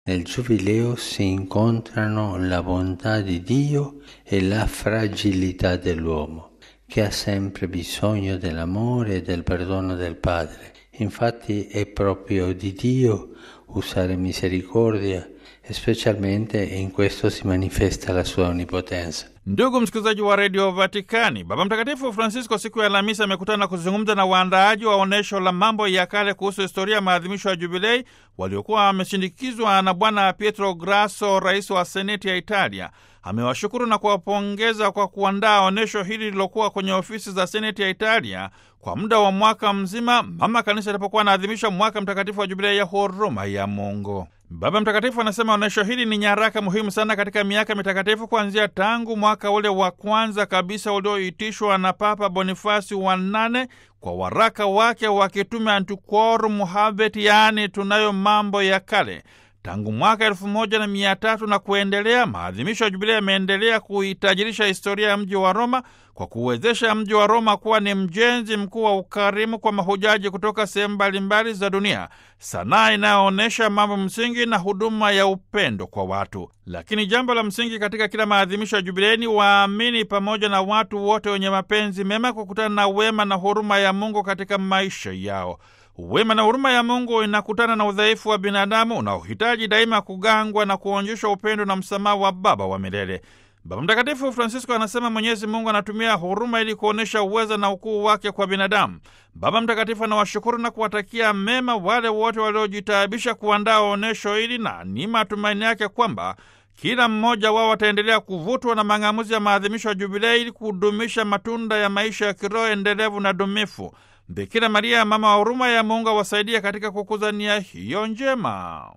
Nel Giubileo si incontrano la bontà di Dio e la fragilità dell'uomo, che ha sempre bisogno dell'amore e del perdono del Padre. Infatti è proprio di Dio usare misericordia e specialmente in questo si manifesta la sua onnipotenza. Ndugu msikilizaji wa redio Vatikani, Baba Mtakatifu Francisco siku ya Alhamisi amekutana kuzungumza na waandaaji wa onyesho la mambo ya kale kuhusu historia ya maadhimisho ya Jubilei waliokuwa wameshindikizwa na Bwana Pietro Grasso, rais wa seneti ya Italia. Amewashukuru na kuwapongeza kwa kuandaa onyesho hili lililokuwa kwenye ofisi za seneti ya Italia kwa muda wa mwaka mzima, mama kanisa ilipokuwa anaadhimisha mwaka mtakatifu wa Jubilei ya huruma ya Mungu. Baba Mtakatifu anasema onyesho hili ni nyaraka muhimu sana katika miaka mitakatifu, kuanzia tangu mwaka ule wa kwanza kabisa ulioitishwa na Papa Bonifasi wa nane kwa waraka wake wa kitume Antiquorum Habet, yaani tunayo mambo ya kale. Tangu mwaka elfu moja na mia tatu na kuendelea, maadhimisho ya Jubilia yameendelea kuitajirisha historia ya mji wa Roma kwa kuwezesha mji wa Roma kuwa ni mjenzi mkuu wa ukarimu kwa mahujaji kutoka sehemu mbalimbali za dunia, sanaa inayoonyesha mambo msingi na huduma ya upendo kwa watu. Lakini jambo la msingi katika kila maadhimisho ya Jubilei ni waamini pamoja na watu wote wenye mapenzi mema kukutana na wema na huruma ya Mungu katika maisha yao. Wema na huruma ya Mungu inakutana na udhaifu wa binadamu unaohitaji daima kugangwa na kuonyeshwa upendo na msamaha wa Baba wa milele. Baba Mtakatifu Francisco anasema Mwenyezi Mungu anatumia huruma ili kuonyesha uweza na ukuu wake kwa binadamu. Baba Mtakatifu anawashukuru na kuwatakia mema wale wote waliojitaabisha kuandaa onyesho hili, na ni matumaini yake kwamba kila mmoja wao wataendelea kuvutwa na mang'amuzi ya maadhimisho ya Jubilei ili kudumisha matunda ya maisha ya kiroho endelevu na dumifu. Bikira Maria, mama wa huruma ya Mungu, awasaidia katika kukuza nia hiyo njema.